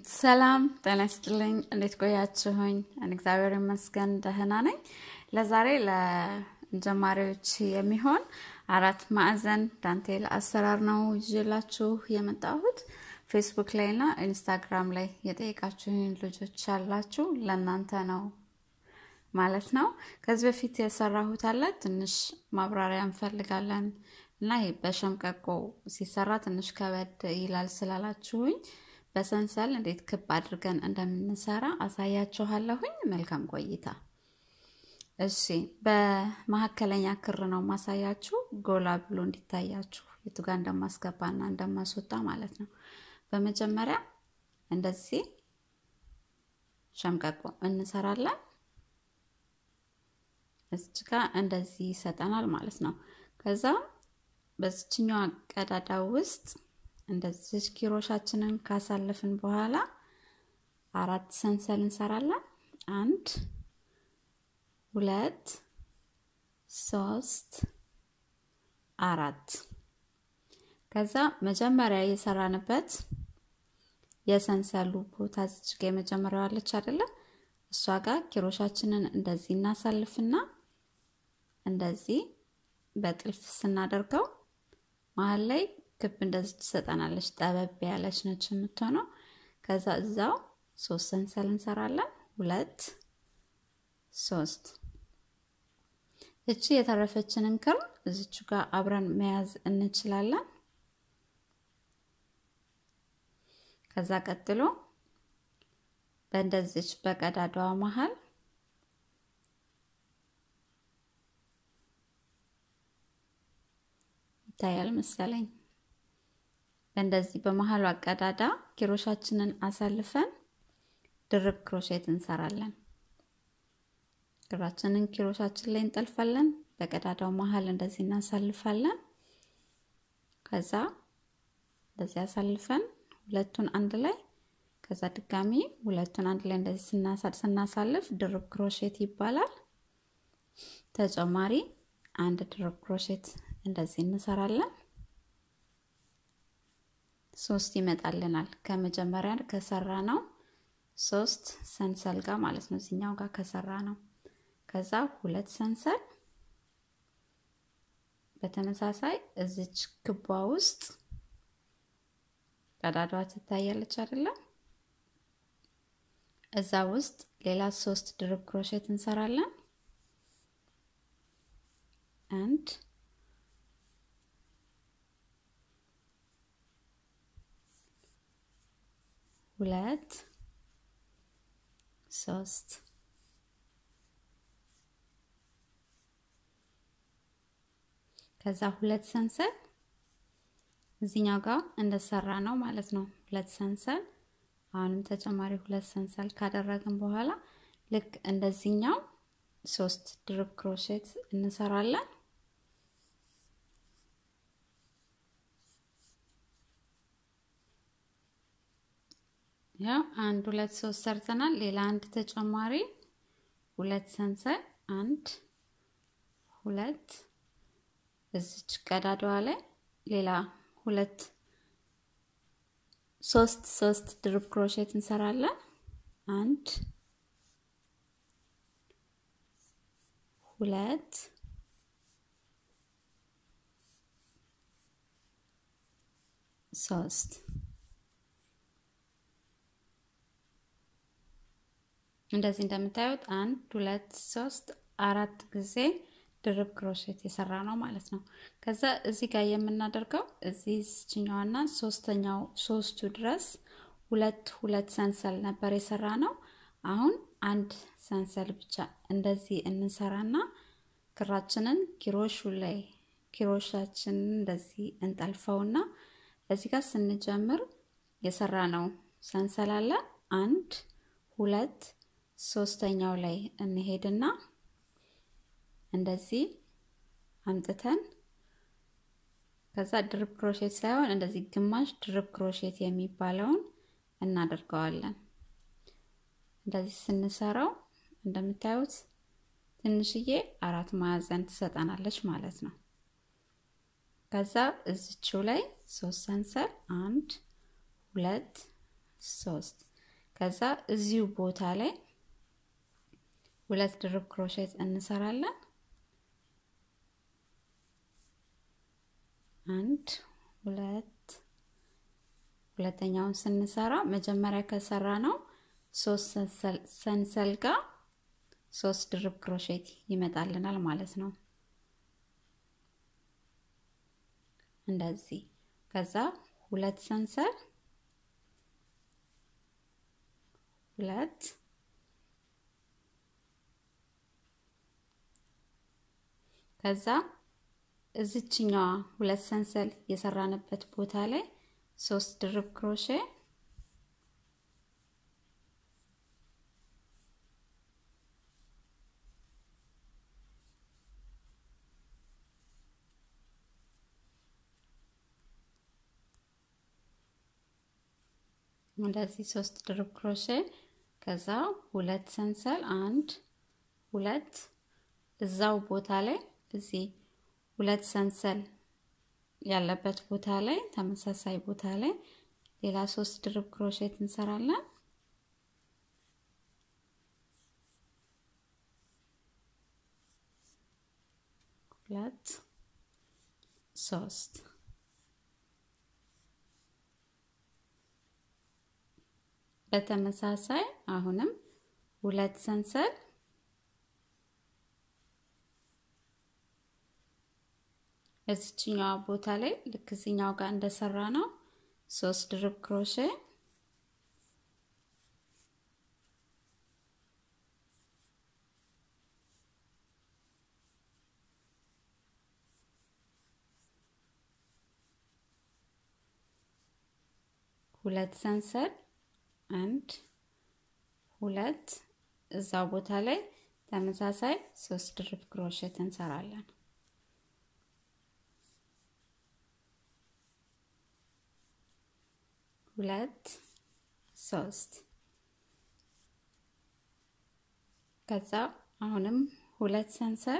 ሰላም ጤና ይስጥልኝ። እንዴት ቆያችሁኝ? እኔ እግዚአብሔር ይመስገን ደህና ነኝ። ለዛሬ ለጀማሪዎች የሚሆን አራት ማዕዘን ዳንቴል አሰራር ነው ይዤላችሁ የመጣሁት። ፌስቡክ ላይ እና ኢንስታግራም ላይ የጠየቃችሁኝ ልጆች ያላችሁ ለእናንተ ነው ማለት ነው። ከዚህ በፊት የሰራሁት አለ ትንሽ ማብራሪያ እንፈልጋለን እና ይሄ በሸምቀቆ ሲሰራ ትንሽ ከበድ ይላል ስላላችሁኝ በሰንሰል እንዴት ክብ አድርገን እንደምንሰራ አሳያችኋለሁኝ። መልካም ቆይታ። እሺ፣ በመካከለኛ ክር ነው ማሳያችሁ፣ ጎላ ብሎ እንዲታያችሁ የቱ ጋር እንደማስገባና እንደማስወጣ ማለት ነው። በመጀመሪያ እንደዚህ ሸምቀቆ እንሰራለን። እዚች ጋር እንደዚህ ይሰጠናል ማለት ነው። ከዛ በዚችኛዋ ቀዳዳ ውስጥ እንደዚህ ኪሮሻችንን ካሳለፍን በኋላ አራት ሰንሰል እንሰራለን። አንድ ሁለት ሶስት አራት። ከዛ መጀመሪያ የሰራንበት የሰንሰሉ ቦታ እዚች ጋ የመጀመሪያዋ አለች አይደለ? እሷ ጋር ኪሮሻችንን እንደዚህ እናሳልፍና እንደዚህ በጥልፍ ስናደርገው መሀል ላይ ክብ እንደዚህ ትሰጠናለች። ጠበብ ያለች ነች የምትሆነው። ከዛ እዛው ሶስት ሰንሰል እንሰራለን። ሁለት ሶስት። እቺ የተረፈችንን ክር እዚቹ ጋር አብረን መያዝ እንችላለን። ከዛ ቀጥሎ በእንደዚች በቀዳዳዋ መሀል ይታያል መሰለኝ በእንደዚህ በመሀሉ አቀዳዳ ኪሮሻችንን አሳልፈን ድርብ ክሮሼት እንሰራለን። ክራችንን ኪሮሻችን ላይ እንጠልፋለን። በቀዳዳው መሀል እንደዚህ እናሳልፋለን። ከዛ እንደዚህ አሳልፈን ሁለቱን አንድ ላይ ከዛ ድጋሚ ሁለቱን አንድ ላይ እንደዚህ ስናሳልፍ ድርብ ክሮሼት ይባላል። ተጨማሪ አንድ ድርብ ክሮሼት እንደዚህ እንሰራለን። ሶስት ይመጣልናል። ከመጀመሪያ ከሰራ ነው ሶስት ሰንሰል ጋር ማለት ነው። እዚኛው ጋር ከሰራ ነው። ከዛ ሁለት ሰንሰል በተመሳሳይ እዚች ክቧ ውስጥ ቀዳዳዋ ትታያለች አይደለም? እዛ ውስጥ ሌላ ሶስት ድርብ ክሮሼት እንሰራለን። አንድ ሁለት ሶስት ከዛ ሁለት ሰንሰል እዚኛው ጋር እንደሰራ ነው ማለት ነው። ሁለት ሰንሰል አሁንም ተጨማሪ ሁለት ሰንሰል ካደረግን በኋላ ልክ እንደዚህኛው ሶስት ድርብ ክሮሼት እንሰራለን። ያው አንድ ሁለት ሶስት ሰርተናል። ሌላ አንድ ተጨማሪ ሁለት ሰንሰል አንድ ሁለት እዚች ቀዳዳዋ ላይ ሌላ ሁለት ሶስት ሶስት ድርብ ክሮሼት እንሰራለን። አንድ ሁለት ሶስት እንደዚህ እንደምታዩት አንድ ሁለት ሶስት አራት ጊዜ ድርብ ክሮሼት የሰራ ነው ማለት ነው። ከዛ እዚህ ጋር የምናደርገው እዚህ ችኛዋና ሶስተኛው ሶስቱ ድረስ ሁለት ሁለት ሰንሰል ነበር የሰራ ነው። አሁን አንድ ሰንሰል ብቻ እንደዚህ እንሰራና ክራችንን ኪሮሹ ላይ ኪሮሻችንን እንደዚህ እንጠልፈውና እዚህ ጋር ስንጀምር የሰራ ነው ሰንሰል አለ አንድ ሁለት ሶስተኛው ላይ እንሄድና እንደዚህ አምጥተን ከዛ ድርብ ክሮሼት ሳይሆን እንደዚህ ግማሽ ድርብ ክሮሼት የሚባለውን እናደርገዋለን። እንደዚህ ስንሰራው እንደምታዩት ትንሽዬ አራት ማዕዘን ትሰጠናለች ማለት ነው። ከዛ እዚችው ላይ ሶስት ሰንሰል አንድ ሁለት ሶስት ከዛ እዚሁ ቦታ ላይ ሁለት ድርብ ክሮሼት እንሰራለን። አንድ ሁለት ሁለተኛውን ስንሰራ መጀመሪያ ከሰራ ነው ሶስት ሰንሰል ጋር ሶስት ድርብ ክሮሼት ይመጣልናል ማለት ነው። እንደዚህ ከዛ ሁለት ሰንሰል ሁለት ከዛ እዚችኛዋ ሁለት ሰንሰል የሰራንበት ቦታ ላይ ሶስት ድርብ ክሮሼ እንደዚህ ሶስት ድርብ ክሮሼ ከዛ ሁለት ሰንሰል አንድ ሁለት እዛው ቦታ ላይ እዚህ ሁለት ሰንሰል ያለበት ቦታ ላይ ተመሳሳይ ቦታ ላይ ሌላ ሶስት ድርብ ክሮሼት እንሰራለን። ሁለት ሶስት በተመሳሳይ አሁንም ሁለት ሰንሰል እዚችኛዋ ቦታ ላይ ልክ እዚኛው ጋር እንደሰራ ነው ሶስት ድርብ ክሮሼ ሁለት ሰንሰል አንድ ሁለት እዛው ቦታ ላይ ተመሳሳይ ሶስት ድርብ ክሮሼት እንሰራለን። ሁለት ሶስት ከዛ አሁንም ሁለት ሰንሰል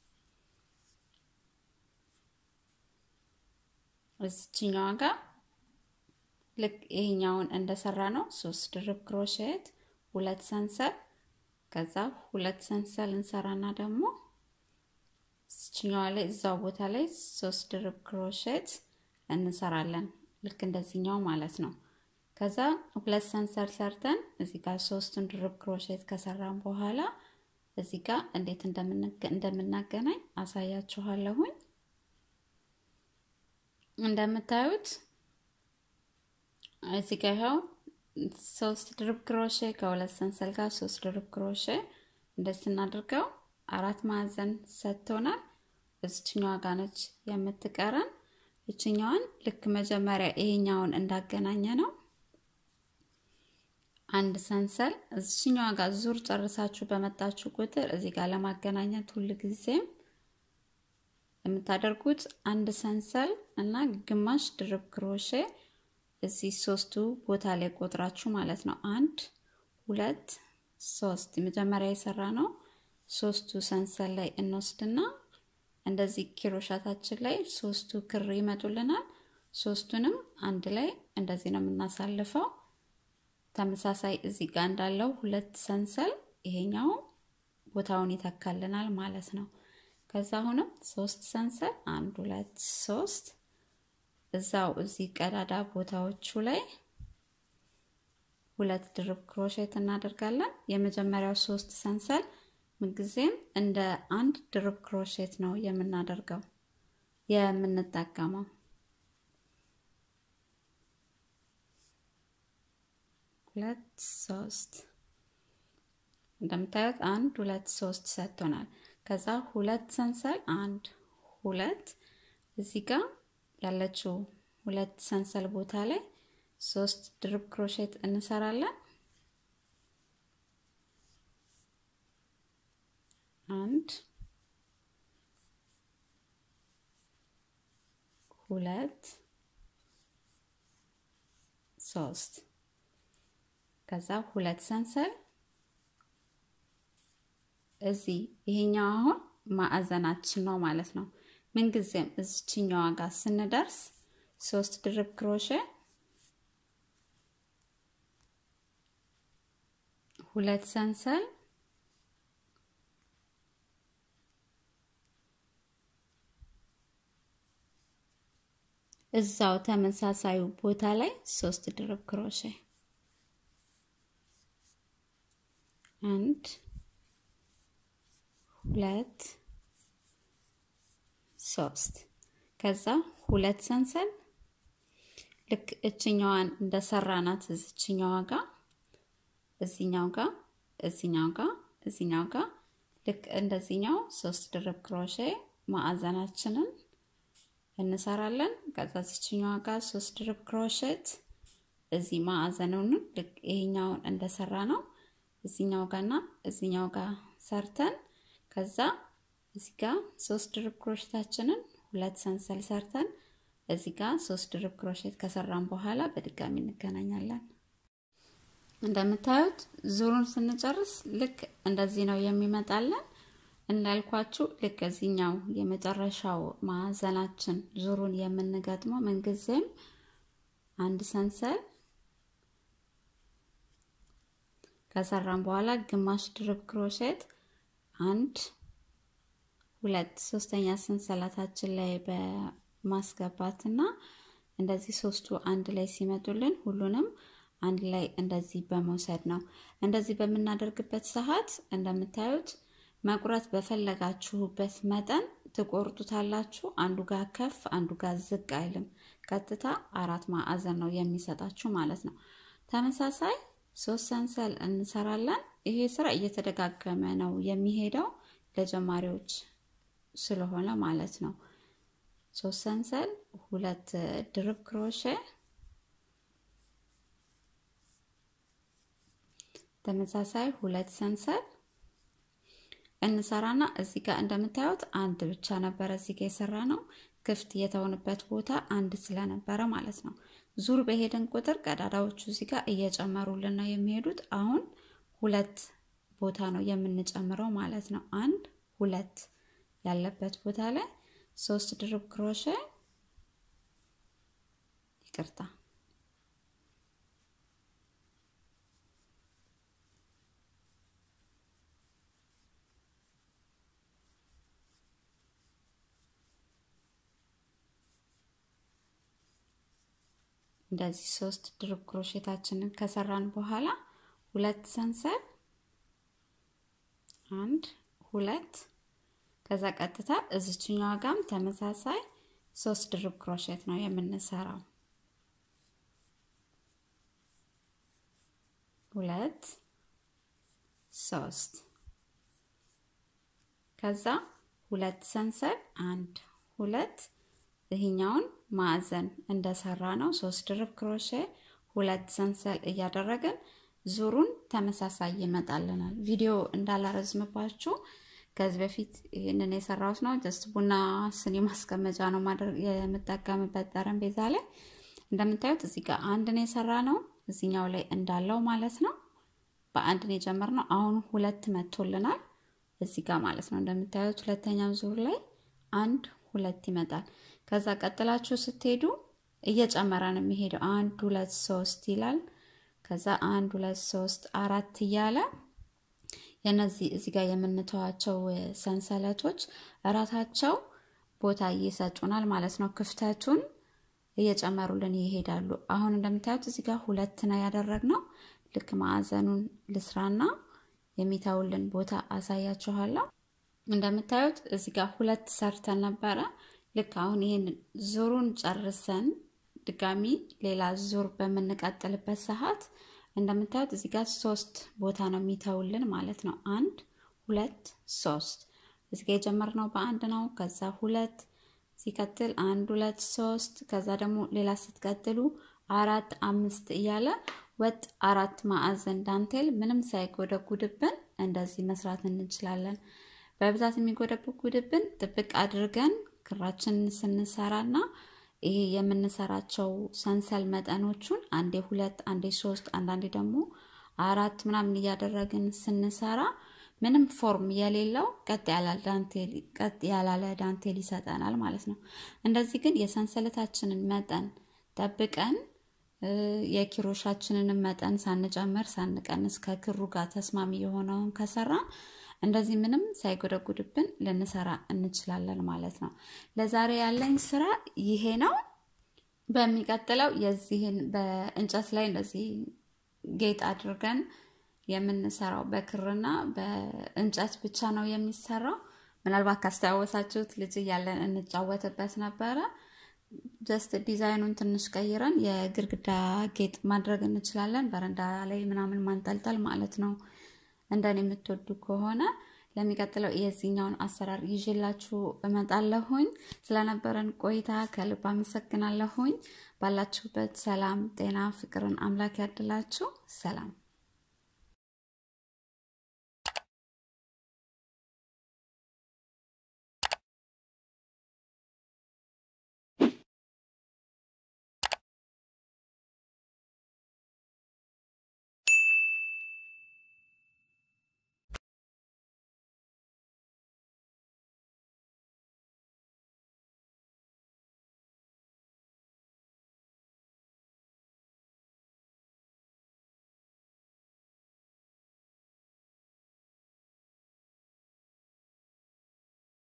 እዚችኛዋ ጋር ልክ ይሄኛውን እንደሰራ ነው ሶስት ድርብ ክሮሼት ሁለት ሰንሰል ከዛ ሁለት ሰንሰል እንሰራና ደግሞ እዚችኛዋ ላይ እዛው ቦታ ላይ ሶስት ድርብ ክሮሼት እንሰራለን ልክ እንደዚህኛው ማለት ነው። ከዛ ሁለት ሰንሰል ሰርተን እዚህ ጋር ሶስቱን ድርብ ክሮሼት ከሰራን በኋላ እዚህ ጋር እንዴት እንደምናገናኝ አሳያችኋለሁኝ። እንደምታዩት እዚህ ጋር ይኸው ሶስት ድርብ ክሮሼ ከሁለት ሰንሰል ጋር ሶስት ድርብ ክሮሼ እንደዚህ ስናድርገው አራት ማዕዘን ሰጥቶናል። እዚችኛዋ ጋር ነች የምትቀረን። ይችኛዋን ልክ መጀመሪያ ይሄኛውን እንዳገናኘ ነው አንድ ሰንሰል እዚችኛዋ ጋር ዙር ጨርሳችሁ በመጣችሁ ቁጥር እዚህ ጋር ለማገናኘት ሁል ጊዜም የምታደርጉት አንድ ሰንሰል እና ግማሽ ድርብ ክሮሼ እዚህ ሶስቱ ቦታ ላይ ቆጥራችሁ ማለት ነው። አንድ ሁለት ሶስት መጀመሪያ የሰራ ነው ሶስቱ ሰንሰል ላይ እንወስድና እንደዚህ ኪሮሻታችን ላይ ሶስቱ ክር ይመጡልናል። ሶስቱንም አንድ ላይ እንደዚህ ነው የምናሳልፈው። ተመሳሳይ እዚህ ጋር እንዳለው ሁለት ሰንሰል ይሄኛው ቦታውን ይተካልናል ማለት ነው። ከዛ አሁንም ሶስት ሰንሰል አንድ ሁለት ሶስት እዛው እዚህ ቀዳዳ ቦታዎቹ ላይ ሁለት ድርብ ክሮሼት እናደርጋለን። የመጀመሪያው ሶስት ሰንሰል ምንጊዜም እንደ አንድ ድርብ ክሮሼት ነው የምናደርገው የምንጠቀመው። ሁለት ሶስት እንደምታዩት አንድ ሁለት ሶስት ሰጥቶናል። ከዛ ሁለት ሰንሰል አንድ ሁለት እዚህ ጋር ያለችው ሁለት ሰንሰል ቦታ ላይ ሶስት ድርብ ክሮሼት እንሰራለን። አንድ ሁለት ሶስት ከዛ ሁለት ሰንሰል እዚህ ይሄኛው አሁን ማዕዘናችን ነው ማለት ነው። ምንጊዜም እዚችኛዋ ጋር ስንደርስ ሶስት ድርብ ክሮሼ ሁለት ሰንሰል እዛው ተመሳሳዩ ቦታ ላይ ሶስት ድርብ ክሮሼ አንድ ሁለት ሶስት ከዛ ሁለት ሰንሰል ልክ እችኛዋን እንደሰራናት እዚችኛዋ ጋር እዚኛው ጋር እዚኛው ጋር እዚኛው ጋር ልክ እንደዚኛው ሶስት ድርብ ክሮሼ ማዕዘናችንን እንሰራለን። ከዛ እዚችኛዋ ጋር ሶስት ድርብ ክሮሼት እዚህ ማዕዘኑን ልክ ይሄኛውን እንደሰራ ነው እዚኛው ጋርና እዚኛው ጋር ሰርተን ከዛ እዚህ ጋር ሶስት ድርብ ክሮሼታችንን ሁለት ሰንሰል ሰርተን እዚህ ጋር ሶስት ድርብ ክሮሼት ከሰራን በኋላ በድጋሚ እንገናኛለን። እንደምታዩት ዙሩን ስንጨርስ ልክ እንደዚህ ነው የሚመጣለን። እንዳልኳችሁ ልክ እዚህኛው የመጨረሻው ማዕዘናችን ዙሩን የምንገጥመው ምንጊዜም አንድ ሰንሰል ከሰራን በኋላ ግማሽ ድርብ ክሮሼት አንድ ሁለት ሶስተኛ ሰንሰለታችን ላይ በማስገባት እና እንደዚህ ሶስቱ አንድ ላይ ሲመጡልን ሁሉንም አንድ ላይ እንደዚህ በመውሰድ ነው። እንደዚህ በምናደርግበት ሰዓት እንደምታዩት መቁረጥ በፈለጋችሁበት መጠን ትቆርጡታላችሁ። አንዱ ጋር ከፍ አንዱ ጋር ዝቅ አይልም። ቀጥታ አራት ማዕዘን ነው የሚሰጣችሁ ማለት ነው። ተመሳሳይ ሶስት ሰንሰል እንሰራለን። ይሄ ስራ እየተደጋገመ ነው የሚሄደው ለጀማሪዎች ስለሆነ ማለት ነው። ሶስት ሰንሰል፣ ሁለት ድርብ ክሮሼ፣ ተመሳሳይ ሁለት ሰንሰል እንሰራና እዚህ ጋር እንደምታዩት አንድ ብቻ ነበረ እዚህ ጋር የሰራ ነው። ክፍት የተሆነበት ቦታ አንድ ስለነበረ ማለት ነው። ዙር በሄድን ቁጥር ቀዳዳዎቹ እዚህ ጋር እየጨመሩልን ነው የሚሄዱት። አሁን ሁለት ቦታ ነው የምንጨምረው ማለት ነው። አንድ ሁለት ያለበት ቦታ ላይ ሶስት ድርብ ክሮሼ ይቅርታ እንደዚህ ሶስት ድርብ ክሮሼታችንን ከሰራን በኋላ ሁለት ሰንሰል አንድ ሁለት ከዛ ቀጥታ እዚችኛዋ ጋም ተመሳሳይ ሶስት ድርብ ክሮሼት ነው የምንሰራው። ሁለት ሶስት ከዛ ሁለት ሰንሰል አንድ ሁለት ይህኛውን ማዕዘን እንደሰራ ነው ሶስት ድርብ ክሮሼ ሁለት ሰንሰል እያደረግን ዙሩን ተመሳሳይ ይመጣልናል። ቪዲዮ እንዳላረዝምባችሁ ከዚህ በፊት ይህንን የሰራሁት ነው። ጀስት ቡና ስኒ ማስቀመጫ ነው ማድረግ የምጠቀምበት ጠረጴዛ ላይ እንደምታዩት እዚህ ጋር አንድ ነው የሰራ ነው እዚኛው ላይ እንዳለው ማለት ነው። በአንድ ነው የጀመርነው። አሁን ሁለት መቶልናል እዚህ ጋር ማለት ነው። እንደምታዩት ሁለተኛው ዙር ላይ አንድ ሁለት ይመጣል። ከዛ ቀጥላችሁ ስትሄዱ እየጨመረ ነው የሚሄደው። አንድ ሁለት ሶስት ይላል። ከዛ አንድ ሁለት ሶስት አራት እያለ የነዚህ እዚህ ጋር የምንተዋቸው ሰንሰለቶች እራሳቸው ቦታ እየሰጡናል ማለት ነው። ክፍተቱን እየጨመሩልን ይሄዳሉ። አሁን እንደምታዩት እዚህ ጋር ሁለት ነው ያደረግነው። ልክ ማዕዘኑን ልስራና የሚተውልን ቦታ አሳያችኋለሁ። እንደምታዩት እዚህ ጋር ሁለት ሰርተን ነበረ። ልክ አሁን ይህን ዙሩን ጨርሰን ድጋሚ ሌላ ዙር በምንቀጥልበት ሰዓት እንደምታዩት እዚህ ጋር ሶስት ቦታ ነው የሚተውልን ማለት ነው። አንድ ሁለት ሶስት እዚህ ጋር የጀመርነው በአንድ ነው። ከዛ ሁለት ሲቀጥል አንድ ሁለት ሶስት ከዛ ደግሞ ሌላ ስትቀጥሉ አራት አምስት እያለ ወጥ አራት ማዕዘን ዳንቴል ምንም ሳይጎደጉድብን እንደዚህ መስራት እንችላለን። በብዛት የሚጎደጉድብን ጥብቅ አድርገን ክራችንን ስንሰራና ይሄ የምንሰራቸው ሰንሰል መጠኖቹን አንዴ ሁለት አንዴ ሶስት አንዳንዴ ደግሞ አራት ምናምን እያደረግን ስንሰራ ምንም ፎርም የሌለው ቀጥ ያላለ ዳንቴል ይሰጠናል ማለት ነው። እንደዚህ ግን የሰንሰለታችንን መጠን ጠብቀን የኪሮሻችንንም መጠን ሳንጨምር ሳንቀንስ ከክሩ ጋር ተስማሚ የሆነውን ከሰራን እንደዚህ ምንም ሳይጎደጉድብን ልንሰራ እንችላለን ማለት ነው። ለዛሬ ያለኝ ስራ ይሄ ነው። በሚቀጥለው የዚህን በእንጨት ላይ እንደዚህ ጌጥ አድርገን የምንሰራው በክርና በእንጨት ብቻ ነው የሚሰራው። ምናልባት ካስታወሳችሁት ልጅ እያለን እንጫወትበት ነበረ። ጀስት ዲዛይኑን ትንሽ ቀይረን የግድግዳ ጌጥ ማድረግ እንችላለን። በረንዳ ላይ ምናምን ማንጠልጠል ማለት ነው። እንደኔ የምትወዱ ከሆነ ለሚቀጥለው የዚህኛውን አሰራር ይዤላችሁ እመጣለሁኝ። ስለነበረን ቆይታ ከልብ አመሰግናለሁኝ። ባላችሁበት ሰላም፣ ጤና፣ ፍቅርን አምላክ ያድላችሁ። ሰላም